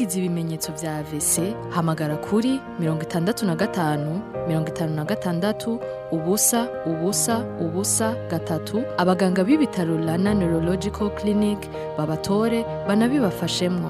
wagize ibimenyetso vya AVC hamagara kuri mirongo itandatu na gatanu mirongo itanu na gatandatu ubusa ubusa ubusa gatatu abaganga b'ibitaro Rana Neurological Clinic babatore banabibafashemwo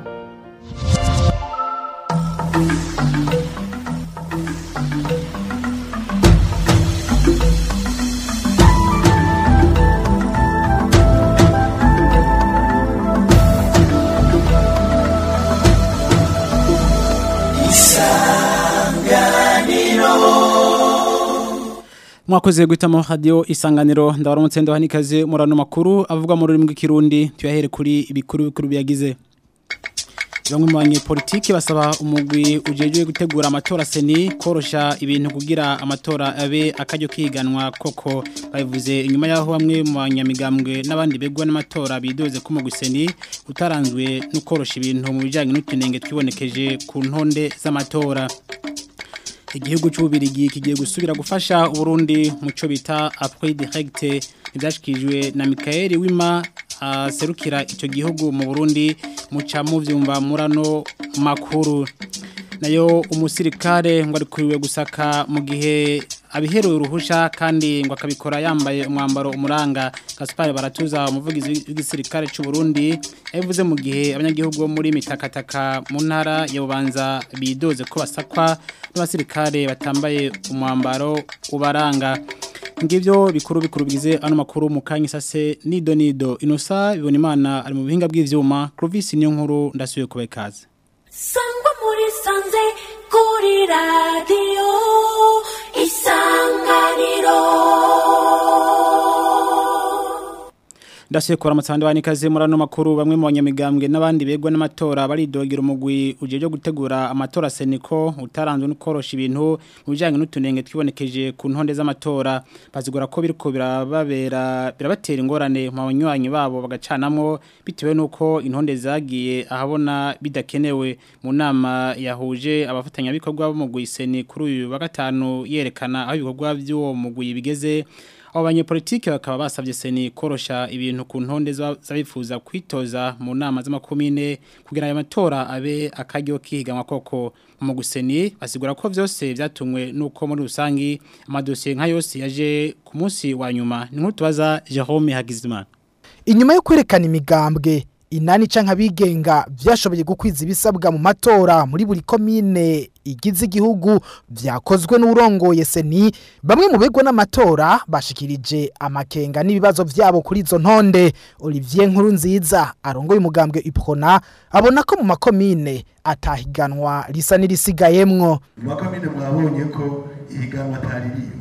mwakoze guhitamo radio isanganiro ndabaramutse ndahanikaze murano makuru avuga mu rurimi rw'ikirundi tuyahere kuri ibikuru bikuru biyagize bamwe mu banyepolitiki basaba umugwi ujejwe gutegura amatora seni korosha ibintu kugira amatora abe akaryo kiganwa koko babivuze inyuma yaho bamwe mu banyamigambwe n'abandi begwa n'amatora bidoze ko umugwi seni utaranzwe no korosha ibintu mu bijyanye n'utunenge twibonekeje ku ntonde z'amatora igihugu cy'ububirigi kigiye gusubira gufasha uburundi mu cyo bita apwe direkite ibyashyikirijwe na Michael wima aserukira icyo gihugu mu burundi muca mubyumva murano makuru nayo umusirikare ngo ari kuriwe gusaka mu gihe abiheruye uruhusha kandi ngo akabikora yambaye umwambaro umuranga Gaspar baratuza umuvugizi w'igisirikare cy'u Burundi yavuze mu gihe abanyagihugu bo muri mitakataka mu ntara ya Bubanza bidoze ko basakwa n'abasirikare batambaye umwambaro ubaranga ngivyo bikuru bikuru bigize ano makuru mu kanya sase nido nido inosa bibona imana ari mu bihinga bw'ivyuma Clovis niyo nkuru ndasuye kubekaza sangwa muri sanze kuri radiyo isanganiro Ndasuye kora amatsanda banikaze murano makuru bamwe mu banyamigambwe n'abandi begwa n'amatora baridogera umugwi ujeje gutegura amatora seniko utaranzwe no korosha ibintu mu bijanye n'utunenge twibonekeje ku ntonde z'amatora bazigura ko biriko birababera birabatera ingorane mu banywanyi babo bagacanamwo bitewe nuko intonde zagiye ahabona bidakenewe mu nama yahuje abafatanya bikorwa bo mu gwiseni kuri uyu wa gatanu yerekana aho ibikorwa by'uwo mugwi bigeze abo banyepolitike bakaba basabye seni korosha ibintu ku ntonde z'abifuza kwitoza mu nama z'amakomine kugira ayo matora abe akaryo kihiganwa koko mu guseni basigura ko byose byatumwe nuko muri rusangi amadosiye nka yose yaje ku munsi wa nyuma ni nk'utubaza Jerome Hagizimana inyuma yo kwerekana imigambwe inani canke abigenga vyashoboye gukwiza ibisabwa mu matora muri buri komine igize igihugu vyakozwe n'urongoye seni bamwe mu begwa n'amatora bashikirije amakenga n'ibibazo vyabo kuri izo ntonde Olivier Nkuru nziza arongoye umugambwe Iprona abona ko mu makomine atahiganwa risa n'irisigayemwo mu makomine mwabonye ko ihiganwa atari riyo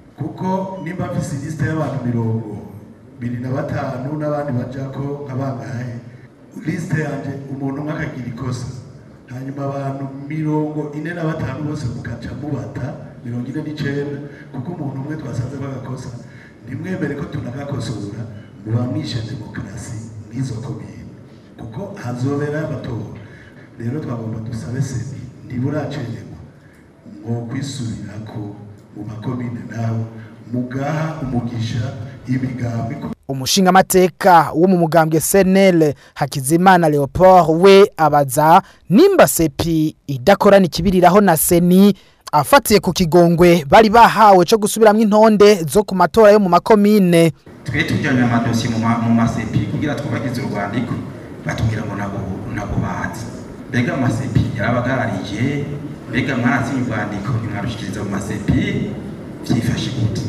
kuko nimba mfise liste y'abantu mirongo biri na batanu n'abandi bajako nk'abangahe liste yanje umuntu umwe akagira ikosa hanyuma abantu mirongo ine na batanu bose mugaca mubata mirongo ine n'icenda kuko umuntu umwe twasanze bagakosa ntimwemere ko tunagakosora muba mwishe demokarasi nk'izo komine kuko hazobera amatora rero twagomba dusabe seni ntiburacererwa mwo kwisubirako mu makomine naho mugaha umugisha imigambi umushinga amateka wo mu mugambwe senel hakizimana leopold we abaza nimba sepi idakorana ikibiriraho na seni afatiye ku kigongwe bari bahawe cyo gusubiramo intonde zo ku matora yo mu makomine twe tujyanye amadosiye mu masepi kugira twubagize urwandiko batubwira ngo ntabwo bazi mbega amasepi yarabagararije mbega mwaratsinye urwandiko ntimwarushikiriza mu masepi byifashe gute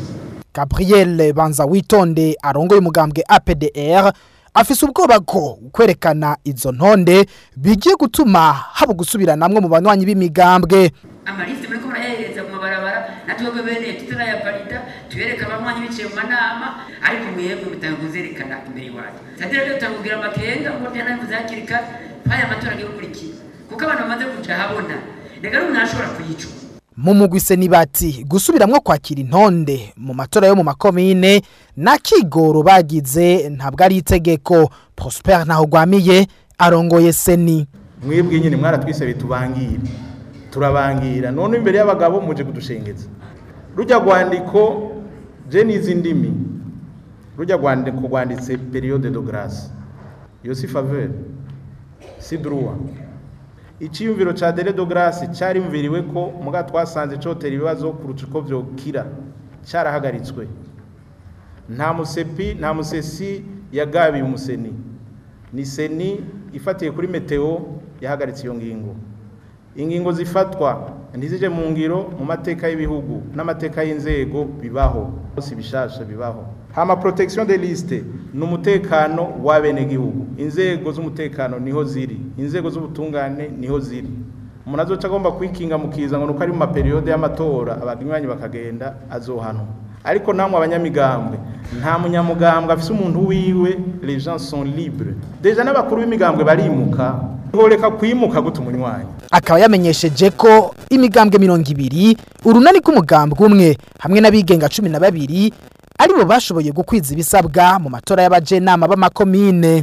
Gabriel Banza witonde arongoye umugambwe APDR afise ubwoba ko kwerekana izo ntonde bigiye gutuma haba gusubiranamwe mu banywanyi b'imigambwe amaliste muri ko murayahereza mu mabarabara natwe bene tutarayaparida tuyereka abanywanyi biciye mu manama ariko mwebwe bitanga kuzerekana imbere iwacu sadira rero tutangubwira amakenga ngo byana bivuze hakiri kare paya amatora agiye gukurikira kuko abantu bamaze kuja habona reka n'umuntu arashobora kuyicuma mu mugwise nibati gusubiramwo kwakira intonde mu matora yo mu makomine na kigoro bagize ntabwo ari itegeko Prosper naho gwamiye arongoye seni mwebwe nyine mwaratwisabe tubangire turabangira none imbere y'abagabo muje kudushengeza rujya rwandiko je nizi ndimi rujya rwandiko rwanditse periode de grâce iyo si faveur si droit iciyumviro ca dere de grace carimviriwe ko muga twasanze cotera ibibazo kuruta uko vyokira carahagaritswe nta musepi nta musesi yagabiye umuseni ni seni ifatiye kuri meteo yahagaritse iyo ngingo ingingo zifatwa ntizije mu ngiro mu mateka y'ibihugu n'amateka y'inzego bibaho bose bishasha bibaho hama protection de liste ni umutekano w'abenegihugu inzego z'umutekano niho ziri inzego z'ubutungane niho ziri umuntu azoca agomba kwikinga mu kiza ngo nuko ari mu maperiyode y'amatora abanywanyi bakagenda azohanwa ariko namwe abanyamigambwe nta munyamugambwe afise umuntu wiwe les gens sont libres deja n'abakuru b'imigambwe barimuka ntoreka kwimuka gute umunywanyi akaba yamenyesheje ko imigambwe mirongo ibiri urunani rw'umugambwe umwe hamwe n'abigenga cumi na babiri aribo bashoboye gukwiza ibisabwa mu matora y'abajenama b'amakomine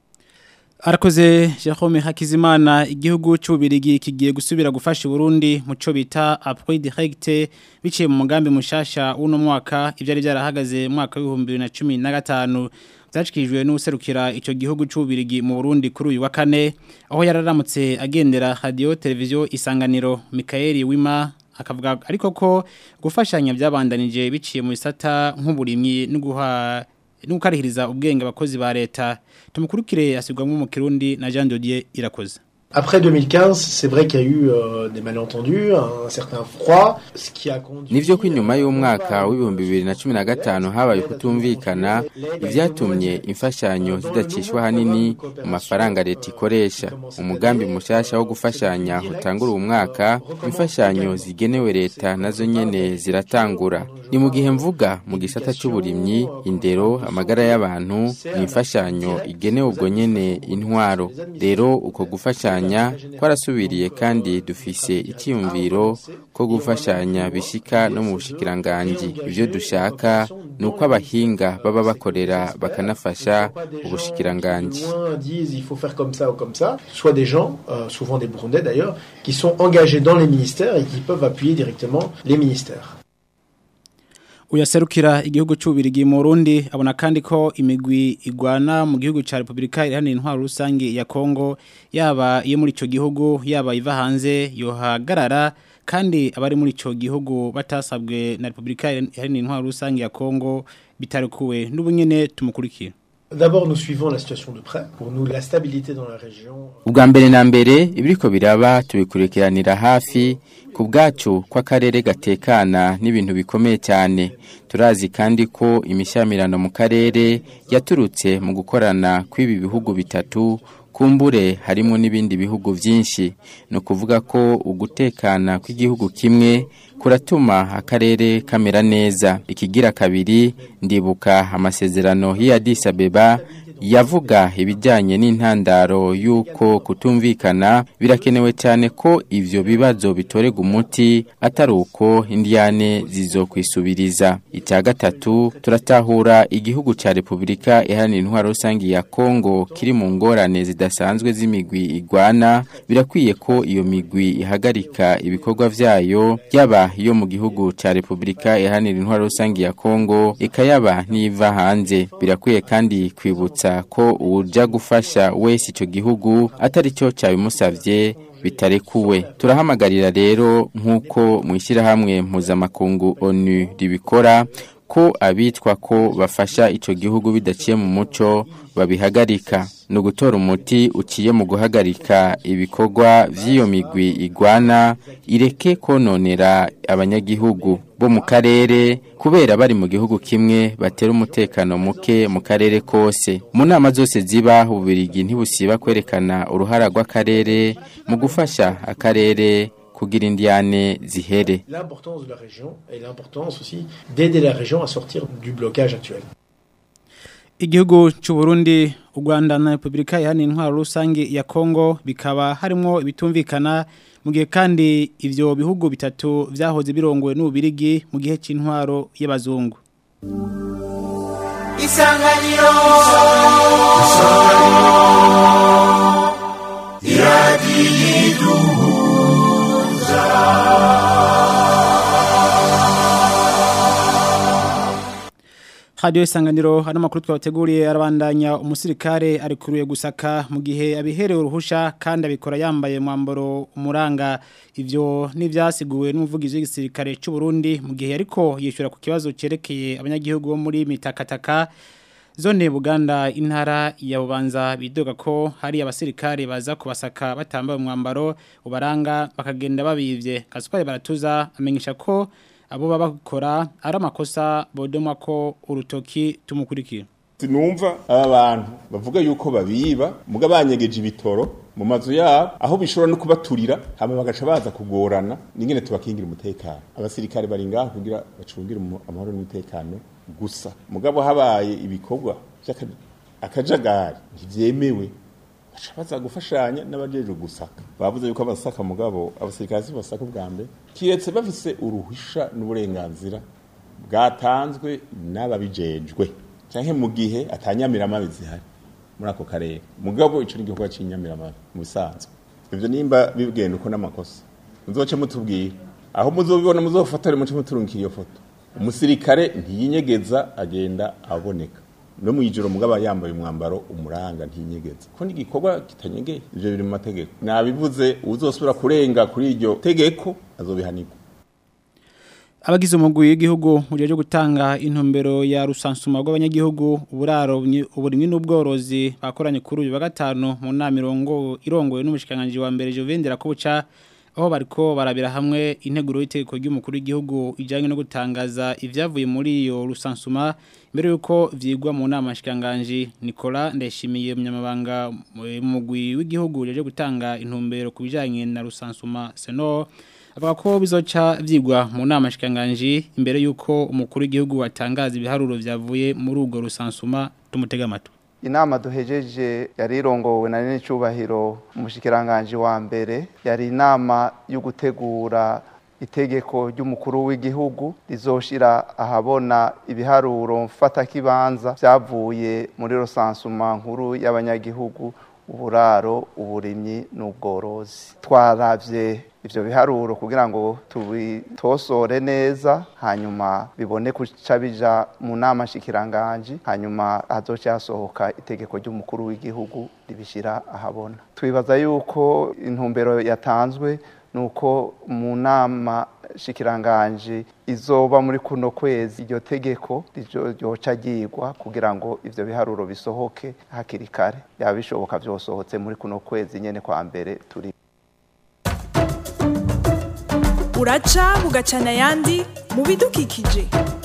Arakoze Jerome Hakizimana igihugu cy'ubirigi kigiye gusubira gufasha Burundi mu cyo bita appui direct biciye mu mugambi mushasha uno mwaka ibyari byarahagaze mu mwaka wa 2015 byashikijwe n'userukira icyo gihugu cy'ubirigi mu Burundi kuri uyu wa kane aho yararamutse agendera radio televiziyo isanganiro Michael Wima akavuga ariko ko gufashanya byabandanije biciye mu bisata nk'uburimyi no guha nukarihiriza ubwenge abakozi ba leta tumukurikire asubwamwe mu Kirundi na Jean Dodier irakoze Après 2015, c'est vrai qu'il y a eu euh, des malentendus, un certain froid, ce qui a conduit... Nivyo ko inyuma y'umwaka w'ibihumbi bibiri na cumi na gatanu habaye kutumvikana ivyatumye imfashanyo zidacishwa hanini mu mafaranga leta ikoresha umugambi mushasha wo gufashanya utangura uwo mwaka imfashanyo zigenewe leta nazo nyene ziratangura ni mu gihe mvuga mu gisata c'uburimyi indero amagara y'abantu ni imfashanyo igenewe ubwo nyene intwaro rero uko gufashanya twarasubiriye kandi dufise icyiyumviro ko gufashanya bishika no mu bushikiranganji ibyo dushaka ni uko abahinga baba bakorera bakanafasha ubushikiranganji il faut faire comme ça ou comme ça, soit des gens, euh, souvent des Burundais d'ailleurs, qui sont engagés dans les ministères et qui peuvent appuyer directement les ministères. uyaserukira igihugu cy'ubirigi mu Burundi abona kandi ko imigwi igwana mu gihugu cya Republika iharanira intwaro rusange ya Kongo yaba iyo muri ico gihugu yaba iva hanze yohagarara kandi abari muri ico gihugu batasabwe na Republika iharanira intwaro rusange ya Kongo bitarekuwe n'ubunyene tumukurikira D'abord, nous suivons la situation de près. Pour nous, la stabilité dans la région. ubwa mbere na mbere ibiriko biraba tubikurikiranira hafi ku bwacu kw'akarere gatekana n'ibintu bikomeye cyane turazi kandi ko imishyamirano mu karere yaturutse mu gukorana kw'ibi bihugu bitatu kumbure harimo n'ibindi bihugu byinshi ni ukuvuga ko ugutekana kw'igihugu kimwe kuratuma akarere kamera neza ikigira kabiri ndibuka amasezerano y'i Addis Abeba yavuga ibijyanye n'intandaro y'uko kutumvikana birakenewe cyane ko ivyo bibazo bitorega umuti atari uko indiyane zizokwisubiriza icya gatatu turatahura igihugu cya repubulika iharanira intwaro rusange ya kongo kiri mu ngorane zidasanzwe z'imigwi igwana birakwiye ko iyo migwi ihagarika ibikorwa vyayo yaba iyo mu gihugu cya repubulika iharanira intwaro rusange ya kongo ikayaba n'iva hanze birakwiye kandi kwibutsa ko uja gufasha wese icyo gihugu atari cyo cyabimusavye bitarekuwe turahamagarira rero nk'uko mu ishyirahamwe mpuzamakungu onu ribikora ko abitwa ko bafasha icyo gihugu bidaciye mu muco babihagarika ni ugutora umuti uciye mu guhagarika ibikorwa by'iyo migwi igwana ireke kononera abanyagihugu bo mu karere kubera bari mu gihugu kimwe batera umutekano muke mu karere kose mu nama zose ziba ububirigi ntibusiba kwerekana uruhara rw'akarere mu gufasha akarere kugira indiane zihere L'importance de la région et l'importance aussi d'aider la région à sortir du blocage actuel. Igihugu cy'u Burundi, u Rwanda na Republika Iharanira Intwaro Rusange ya Kongo bikaba harimo ibitumvikana mu gihe kandi ivyo bihugu bitatu vyahoze birongowe n'ubirigi mu gihe c'intwaro y'abazungu. Isanganiro Radio isanganiro hano makuru twabateguriye arabandanya umusirikare arikuruye gusaka mu gihe abiherewe uruhusha kandi abikora yambaye mwambaro umuranga ivyo nivyasiguwe n'umuvugizi w'igisirikare cy'u Burundi mu gihe ariko yishura ku kibazo cerekeye abanyagihugu bo muri mitakataka Zone Buganda intara ya Bubanza bidoga ko hari abasirikare baza kubasaka batambaye umwambaro ubaranga bakagenda babivye Gaspard baratuza amenyesha ko abo baba bakora ari amakosa bodoma ko urutoki tumukurikira sinumva aba bantu bavuga yuko babiba muga banyegeje ibitoro mu mazu yabo aho bishobora no kubaturira hama bagaca baza kugorana ningene tubakingira umutekano abasirikare bari ngaho kugira bacungire umu- amahoro n'umutekano gusa mugabo habaye ibikorwa by'akajagari ntivyemewe baca baza gufashanya n'abajeje gusaka bavuze yuko abasaka mugabo abasirikare si basaka ubwa mbere kiretse bafise uruhusha n'uburenganzira bwatanzwe n'ababijejwe canke mu gihe atanyamiramabi zihari muri ako karere mugabo ico ni igikorwa c'inyamiramabi mu bisanzwe ivyo nimba bigenda uko n'amakosa muzoce mutubwira aho muzobibona muzofatore muce muturungikira iyo foto umusirikare ntiyinyegeza agenda aboneka no mu ijoro mugaba yambaye umwambaro umuranga ntiyinyegeza ko n'igikorwa kitanyegeye ivyo biri mu mategeko nabivuze uzosubira kurenga kuri iryo tegeko azobihanirwa Abagize umugwi w'igihugu uje gutanga intumbero ya rusansuma rw'abanyagihugu uburaro uburimwe n'ubworozi bakoranye kuri uyu wa gatanu mu nama irongo irongoye n'umushikanganje wa mbere Jovendera Kubuca aho bariko barabira hamwe integuro y'itegeko ry'umukuru w'igihugu ijanye no gutangaza ivyavuye muri iyo rusansuma mbere yuko vyigwa mu nama shikanganje Nicola Ndeshimiye umunyamabanga mu mugwi w'igihugu uje gutanga intumbero ku bijanye na rusansuma Seno avuga ko bizoca vyigwa mu nama shikanganje imbere yuko umukuru w'igihugu atangaza ibiharuro vyavuye muri urwo rusansuma tumutega amatwi inama duhejeje yari irongowe na nene cyubahiro umushikiranganje wa mbere yari inama yo gutegura itegeko ry'umukuru w'igihugu rizoshira ahabona ibiharuro mfata kibanza vyavuye muri rosansuma nkuru y'abanyagihugu uburaro uburimyi n'ubworozi twaravye ivyo biharuro kugira ngo tubitosore neza hanyuma bibone kuca bija mu nama shikiranganje hanyuma hazoca hasohoka itegeko ry'umukuru w'igihugu ribishira ahabona twibaza yuko intumbero yatanzwe nuko mu nama shikiranganje izoba muri kuno kwezi iryo tegeko ryoca ryigwa kugira ngo ivyo biharuro bisohoke hakiri kare yaba bishoboka vyosohotse muri kuno kwezi nyene kwa mbere turi uraca bugacana ayandi mu bidukikije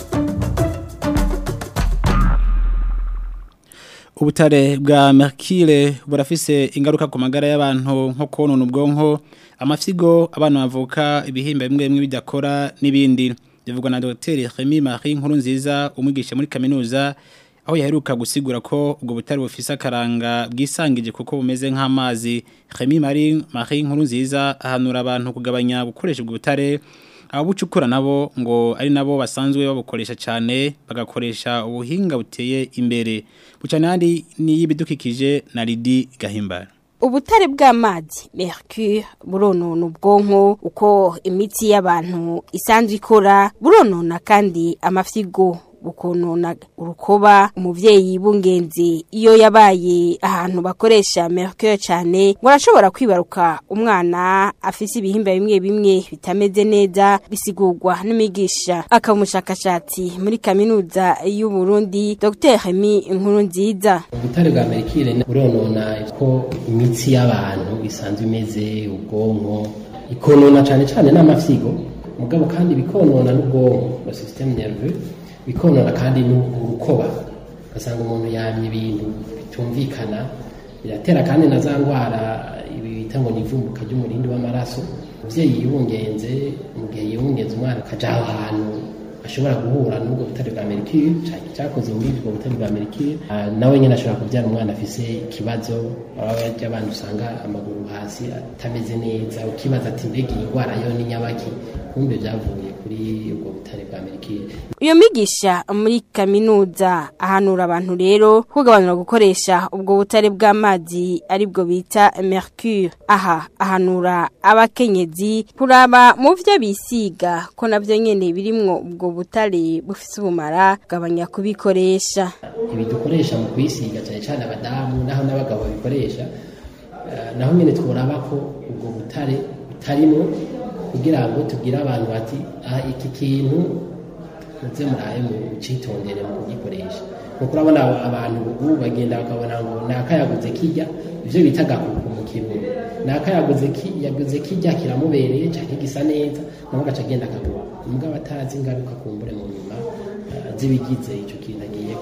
ubutare bwa mercure burafise ingaruka ku magara y'abantu nko konona ubwonko amafyigo abana bavuka ibihimba bimwe bimwe bidakora n'ibindi bivugwa na Dr Remy Marie nkuru nziza umwigisha muri kaminuza aho yaheruka gusigura ko ubwo butare bufise akaranga bwisangije kuko bumeze nk'amazi Remy Marie Marie nkuru nziza ahanura abantu kugabanya gukoresha ubwo butare ababucukura nabo ngo ari nabo basanzwe babukoresha cyane bagakoresha ubuhinga buteye imbere bucane handi ni y'ibidukikije na Lidi Gahimbara ubutare bw'amazi mercure buronona ubwonko uko imitsi y'abantu isanzwe ikora buronona kandi amafyigo bukonona urukoba umuvyeyi bungenzi iyo yabaye ahantu bakoresha mercure cyane ngo arashobora kwibaruka umwana afise ibihimba bimwe bimwe bitameze neza bisigurwa n'imigisha akaba umushakashatsi muri kaminuza y'u Burundi Dr Remy Inkuru nziza ubutare bwa mercure buronona ko imitsi y'abantu isanzwe imeze ubwonko ikonona cyane cyane n'amafyigo mugabo kandi bikonona n'ubwonko le système nerveux bikonona kandi n'urukoba ugasanga umuntu yamye ibintu bitumvikana biratera kandi na za ndwara ibi bita ngo ni ivumbuka ry'umurindi w'amaraso umubyeyi yibungenze mu gihe yibungenze umwana akaja aho hantu ashobora guhura n'ubwo butare bwa mercure cyakoze muri ubwo butare bwa mercure nawe nyine ashobora kubyara umwana afise ikibazo abajya abantu usanga amaguru hasi atameze neza ukibaza ati mbega iyi ndwara yo ni nyabaki kumbe byavuye kuri ubwo butare bwa mercure iyo migisha muri kaminuza ahanura abantu rero kugabanura gukoresha ubwo butare bw'amazi aribwo bita mercure aha ahanura abakenyezi kuraba mu byo bisiga ko nabyo nyene birimwo ubwo ubwo butare bufise ubumara gabanya kubikoresha ibi dukoresha mu kwisiga cyane cyane abadamu naho n'abagabo babikoresha eh, naho nyine tworaba ko ubwo butare butarimo kugira ngo tubwire abantu bati ah iki kintu muze muraye mu citondere mu kugikoresha kuko urabona abantu ubu bagenda bakabona ngo nakayaguze kijya ivyo bita gakuku mu kirundi nakayaguze ki yaguze kijya kiramubereye canke gisa neza nawe agaca agenda akagura mugabo atazi ingaruka kumbure mu nyuma eh, z'ibigize ico kintu agiye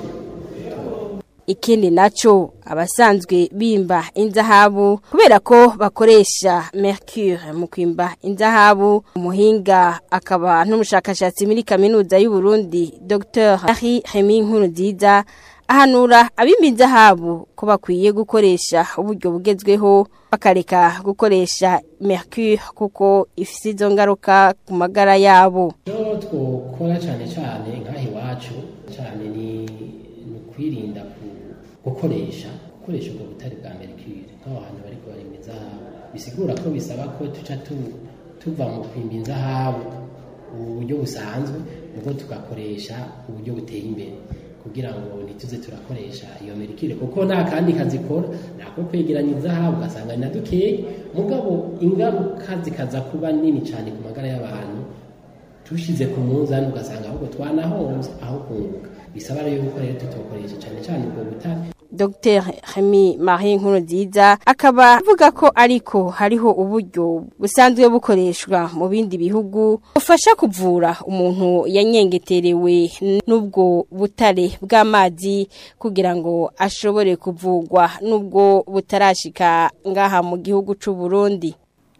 ikindi naco abasanzwe bimba inzahabu kubera ko bakoresha mercure mu kwimba inzahabu umuhinga akaba n'umushakashatsi muri kaminuza y'u Burundi Dr Henri Remy Nkurunziza ahanura abimba inzahabu ko bakwiye gukoresha uburyo bugezweho bakareka gukoresha mercure kuko ifise izo ngaruka ku magara yabo icyo twokora cyane cyane nk'aha iwacu cyane ni ni ukwirinda ku- gukoresha gukoresha ubwo butare bwa mercure nk'aho hantu bari kubarimba inzahabu bisigura ko bisaba ko tuca tu- tuva mu kwimba inzahabu ubu buryo busanzwe ubwo tugakoresha uburyo buteye imbere kugira ngo ntituze turakoresha iyo mercure kuko nta kandi kazikora nako kwegeranya inzahabu ugasanga ni na dukeya mugabo ingaruka zikaza kuba nini cyane ku magara y'abantu tushize ku munzani ugasanga ahubwo twanahombye aho kunguka bisaba rero yuko rero tutokoresha cyane cyane ubwo butare Dr Remy Marie Nkurunziza akaba avuga ko ariko hariho uburyo busanzwe bukoreshwa mu bindi bihugu bufasha kuvura umuntu yanyengeterewe n'ubwo butare bw'amazi kugira ngo ashobore kuvugwa n'ubwo butarashika ngaha mu gihugu c'u Burundi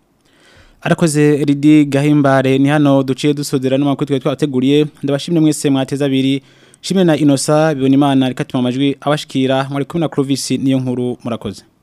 Arakoze Ridi Gahimbare ni hano duciye dusodera n'amakuru twe twateguriye ndabashimye mwese mwateza abiri shimwe na Inosa bibona imana rikatuma amajwi abashikira muri kumwe na Clovis niyo nkuru murakoze